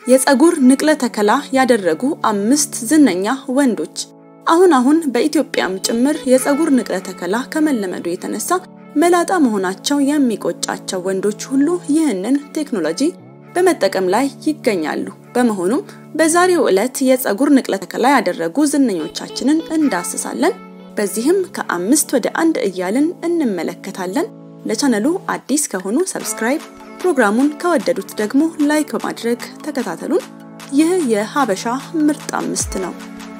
የፀጉር ንቅለ ተከላ ያደረጉ አምስት ዝነኛ ወንዶች። አሁን አሁን በኢትዮጵያም ጭምር የፀጉር ንቅለ ተከላ ከመለመዱ የተነሳ መላጣ መሆናቸው የሚቆጫቸው ወንዶች ሁሉ ይህንን ቴክኖሎጂ በመጠቀም ላይ ይገኛሉ። በመሆኑም በዛሬው ዕለት የፀጉር ንቅለ ተከላ ያደረጉ ዝነኞቻችንን እንዳስሳለን። በዚህም ከአምስት ወደ አንድ እያልን እንመለከታለን። ለቻነሉ አዲስ ከሆኑ ሰብስክራይብ፣ ፕሮግራሙን ከወደዱት ደግሞ ላይክ በማድረግ ተከታተሉን። ይህ የሀበሻ ምርጥ አምስት ነው።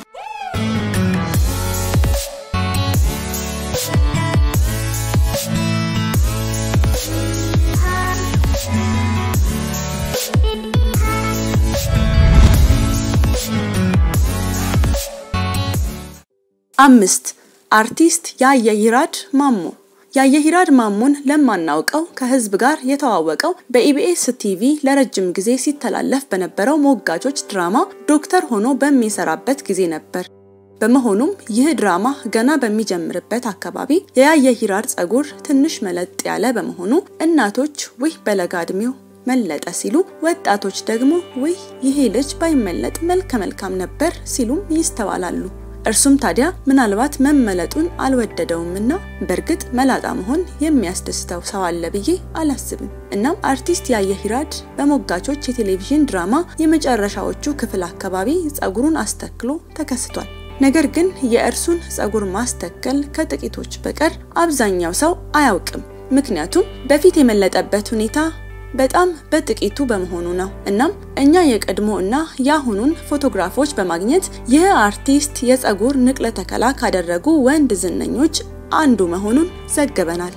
አምስት አርቲስት ያየሂራድ ማሞ ያየሂራድ ማሞን ለማናውቀው ከህዝብ ጋር የተዋወቀው በኢቢኤስ ቲቪ ለረጅም ጊዜ ሲተላለፍ በነበረው ሞጋቾች ድራማ ዶክተር ሆኖ በሚሰራበት ጊዜ ነበር። በመሆኑም ይህ ድራማ ገና በሚጀምርበት አካባቢ የያየሂራድ ጸጉር ትንሽ መለጥ ያለ በመሆኑ እናቶች ውህ በለጋ እድሜው መለጠ ሲሉ፣ ወጣቶች ደግሞ ውህ ይሄ ልጅ ባይመለጥ መልከ መልካም ነበር ሲሉም ይስተዋላሉ። እርሱም ታዲያ ምናልባት መመለጡን አልወደደውምና በእርግጥ መላጣ መሆን የሚያስደስተው ሰው አለ ብዬ አላስብም። እናም አርቲስት ያየሂራድ በሞጋቾች የቴሌቪዥን ድራማ የመጨረሻዎቹ ክፍል አካባቢ ጸጉሩን አስተክሎ ተከስቷል። ነገር ግን የእርሱን ጸጉር ማስተከል ከጥቂቶች በቀር አብዛኛው ሰው አያውቅም። ምክንያቱም በፊት የመለጠበት ሁኔታ በጣም በጥቂቱ በመሆኑ ነው። እናም እኛ የቀድሞ እና የአሁኑን ፎቶግራፎች በማግኘት ይህ አርቲስት የጸጉር ንቅለ ተከላ ካደረጉ ወንድ ዝነኞች አንዱ መሆኑን ዘግበናል።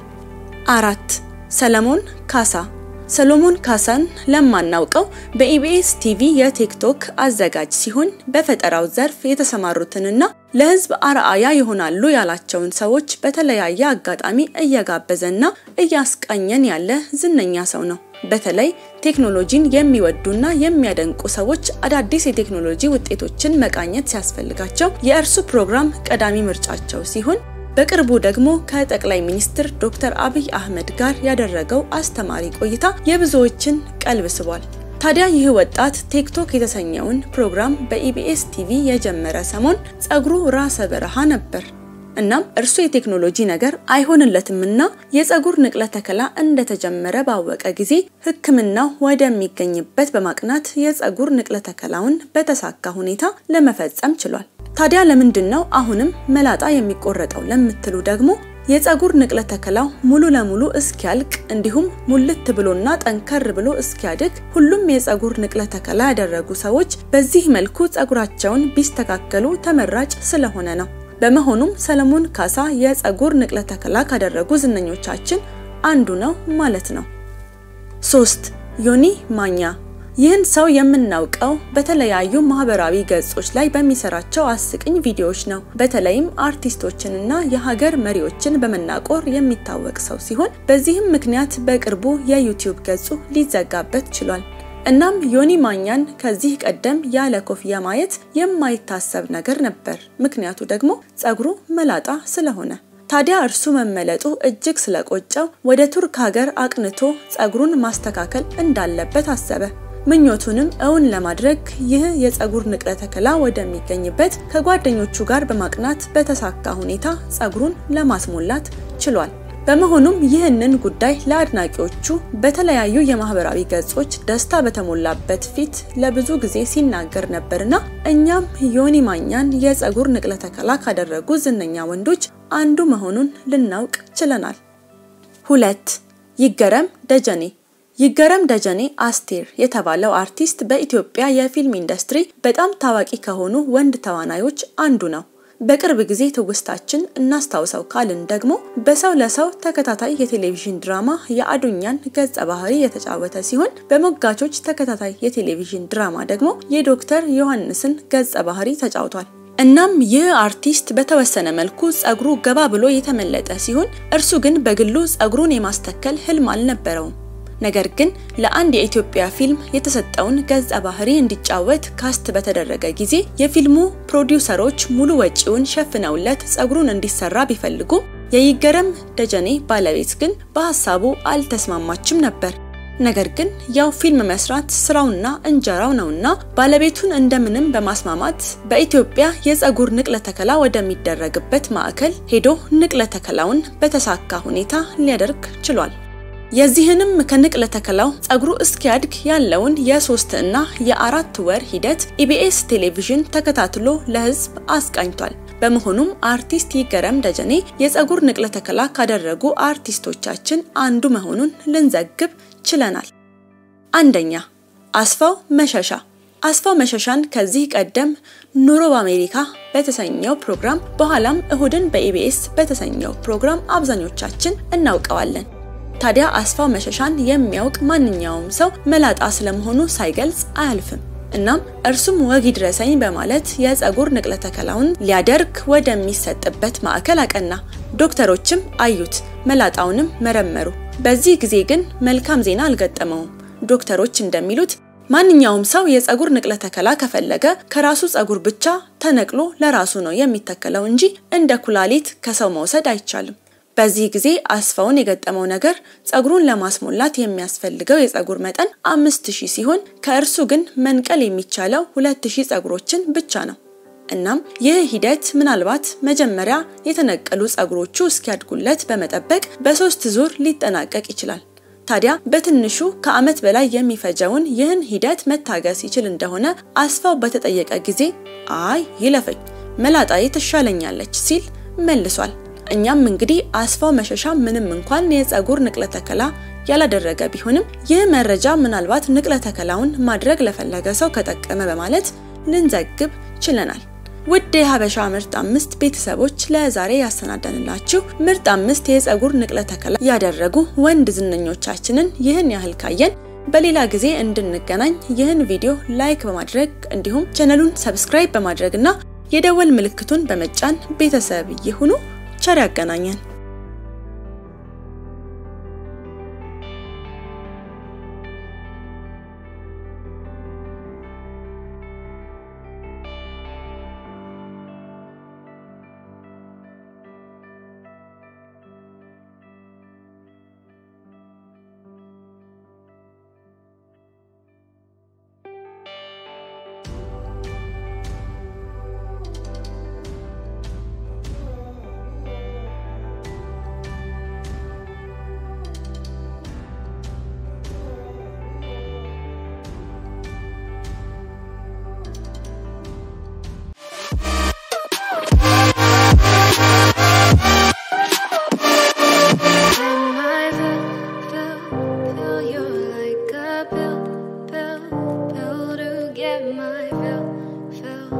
አራት ሰለሞን ካሳ ሰሎሞን ካሳን ለማናውቀው በኢቢኤስ ቲቪ የቲክቶክ አዘጋጅ ሲሆን በፈጠራው ዘርፍ የተሰማሩትንና ለሕዝብ አርአያ ይሆናሉ ያላቸውን ሰዎች በተለያየ አጋጣሚ እየጋበዘና እያስቃኘን ያለ ዝነኛ ሰው ነው። በተለይ ቴክኖሎጂን የሚወዱና የሚያደንቁ ሰዎች አዳዲስ የቴክኖሎጂ ውጤቶችን መቃኘት ሲያስፈልጋቸው የእርሱ ፕሮግራም ቀዳሚ ምርጫቸው ሲሆን በቅርቡ ደግሞ ከጠቅላይ ሚኒስትር ዶክተር አብይ አህመድ ጋር ያደረገው አስተማሪ ቆይታ የብዙዎችን ቀልብ ስቧል። ታዲያ ይህ ወጣት ቲክቶክ የተሰኘውን ፕሮግራም በኢቢኤስ ቲቪ የጀመረ ሰሞን ጸጉሩ ራሰ በረሃ ነበር። እናም እርሱ የቴክኖሎጂ ነገር አይሆንለትምና የጸጉር ንቅለ ተከላ እንደተጀመረ ባወቀ ጊዜ ሕክምናው ወደሚገኝበት በማቅናት የጸጉር ንቅለ ተከላውን በተሳካ ሁኔታ ለመፈጸም ችሏል። ታዲያ ለምንድን ነው አሁንም መላጣ የሚቆረጠው ለምትሉ ደግሞ የጸጉር ንቅለ ተከላው ሙሉ ለሙሉ እስኪያልቅ እንዲሁም ሙልት ብሎና ጠንከር ብሎ እስኪያድግ ሁሉም የጸጉር ንቅለ ተከላ ያደረጉ ሰዎች በዚህ መልኩ ጸጉራቸውን ቢስተካከሉ ተመራጭ ስለሆነ ነው። በመሆኑም ሰለሞን ካሳ የጸጉር ንቅለ ተከላ ካደረጉ ዝነኞቻችን አንዱ ነው ማለት ነው። ሶስት ዮኒ ማኛ ይህን ሰው የምናውቀው በተለያዩ ማህበራዊ ገጾች ላይ በሚሰራቸው አስቅኝ ቪዲዮዎች ነው። በተለይም አርቲስቶችንና የሀገር መሪዎችን በመናቆር የሚታወቅ ሰው ሲሆን በዚህም ምክንያት በቅርቡ የዩቲዩብ ገጹ ሊዘጋበት ችሏል። እናም ዮኒ ማኛን ከዚህ ቀደም ያለ ኮፍያ ማየት የማይታሰብ ነገር ነበር። ምክንያቱ ደግሞ ጸጉሩ መላጣ ስለሆነ። ታዲያ እርሱ መመለጡ እጅግ ስለቆጨው ወደ ቱርክ ሀገር አቅንቶ ጸጉሩን ማስተካከል እንዳለበት አሰበ። ምኞቱንም እውን ለማድረግ ይህ የጸጉር ንቅለ ተከላ ወደሚገኝበት ከጓደኞቹ ጋር በማቅናት በተሳካ ሁኔታ ጸጉሩን ለማስሞላት ችሏል። በመሆኑም ይህንን ጉዳይ ለአድናቂዎቹ በተለያዩ የማህበራዊ ገጾች ደስታ በተሞላበት ፊት ለብዙ ጊዜ ሲናገር ነበርና እኛም ዮኒ ማኛን የጸጉር ንቅለ ተከላ ካደረጉ ዝነኛ ወንዶች አንዱ መሆኑን ልናውቅ ችለናል። ሁለት ይገረም ደጀኔ ይገረም ደጀኔ አስቴር የተባለው አርቲስት በኢትዮጵያ የፊልም ኢንዱስትሪ በጣም ታዋቂ ከሆኑ ወንድ ተዋናዮች አንዱ ነው። በቅርብ ጊዜ ትውስታችን እናስታውሰው ካልን ደግሞ በሰው ለሰው ተከታታይ የቴሌቪዥን ድራማ የአዱኛን ገጸ ባህሪ የተጫወተ ሲሆን በሞጋቾች ተከታታይ የቴሌቪዥን ድራማ ደግሞ የዶክተር ዮሐንስን ገጸ ባህሪ ተጫውቷል። እናም ይህ አርቲስት በተወሰነ መልኩ ጸጉሩ ገባ ብሎ የተመለጠ ሲሆን እርሱ ግን በግሉ ጸጉሩን የማስተከል ህልም አልነበረውም። ነገር ግን ለአንድ የኢትዮጵያ ፊልም የተሰጠውን ገጸ ባህሪ እንዲጫወት ካስት በተደረገ ጊዜ የፊልሙ ፕሮዲውሰሮች ሙሉ ወጪውን ሸፍነውለት ጸጉሩን እንዲሰራ ቢፈልጉም የይገረም ደጀኔ ባለቤት ግን በሀሳቡ አልተስማማችም ነበር። ነገር ግን ያው ፊልም መስራት ስራውና እንጀራው ነውና ባለቤቱን እንደምንም በማስማማት በኢትዮጵያ የፀጉር ንቅለ ተከላ ወደሚደረግበት ማዕከል ሄዶ ንቅለ ተከላውን በተሳካ ሁኔታ ሊያደርግ ችሏል። የዚህንም ከንቅለ ተከላው ፀጉሩ እስኪያድግ ያለውን የሶስት እና የአራት ወር ሂደት ኢቢኤስ ቴሌቪዥን ተከታትሎ ለህዝብ አስቃኝቷል። በመሆኑም አርቲስት ይገረም ደጀኔ የፀጉር ንቅለ ተከላ ካደረጉ አርቲስቶቻችን አንዱ መሆኑን ልንዘግብ ችለናል። አንደኛ አስፋው መሸሻ። አስፋው መሸሻን ከዚህ ቀደም ኑሮ በአሜሪካ በተሰኘው ፕሮግራም በኋላም እሁድን በኢቢኤስ በተሰኘው ፕሮግራም አብዛኞቻችን እናውቀዋለን። ታዲያ አስፋው መሸሻን የሚያውቅ ማንኛውም ሰው መላጣ ስለመሆኑ ሳይገልጽ አያልፍም። እናም እርሱም ወግ ይድረሰኝ በማለት የፀጉር ንቅለ ተከላውን ሊያደርግ ወደሚሰጥበት ማዕከል አቀና። ዶክተሮችም አዩት፣ መላጣውንም መረመሩ። በዚህ ጊዜ ግን መልካም ዜና አልገጠመውም። ዶክተሮች እንደሚሉት ማንኛውም ሰው የፀጉር ንቅለ ተከላ ከፈለገ ከራሱ ፀጉር ብቻ ተነቅሎ ለራሱ ነው የሚተከለው እንጂ እንደ ኩላሊት ከሰው መውሰድ አይቻልም። በዚህ ጊዜ አስፋውን የገጠመው ነገር ፀጉሩን ለማስሞላት የሚያስፈልገው የፀጉር መጠን አምስት ሺህ ሲሆን ከእርሱ ግን መንቀል የሚቻለው ሁለት ሺህ ፀጉሮችን ብቻ ነው። እናም ይህ ሂደት ምናልባት መጀመሪያ የተነቀሉ ፀጉሮቹ እስኪያድጉለት በመጠበቅ በሶስት ዙር ሊጠናቀቅ ይችላል። ታዲያ በትንሹ ከዓመት በላይ የሚፈጀውን ይህን ሂደት መታገስ ይችል እንደሆነ አስፋው በተጠየቀ ጊዜ አይ ይለፈኝ፣ መላጣዬ ትሻለኛለች ሲል መልሷል። እኛም እንግዲህ አስፋው መሸሻ ምንም እንኳን የፀጉር ንቅለ ተከላ ያላደረገ ቢሆንም ይህ መረጃ ምናልባት ንቅለ ተከላውን ማድረግ ለፈለገ ሰው ከጠቀመ በማለት ልንዘግብ ችለናል። ውድ የሀበሻ ምርጥ አምስት ቤተሰቦች ለዛሬ ያሰናዳንላችሁ ምርጥ አምስት የፀጉር ንቅለ ተከላ ያደረጉ ወንድ ዝነኞቻችንን ይህን ያህል ካየን በሌላ ጊዜ እንድንገናኝ ይህን ቪዲዮ ላይክ በማድረግ እንዲሁም ቻነሉን ሰብስክራይብ በማድረግ እና የደወል ምልክቱን በመጫን ቤተሰብ ይሁኑ። ቸር ያገናኘን። Get my fill, fill.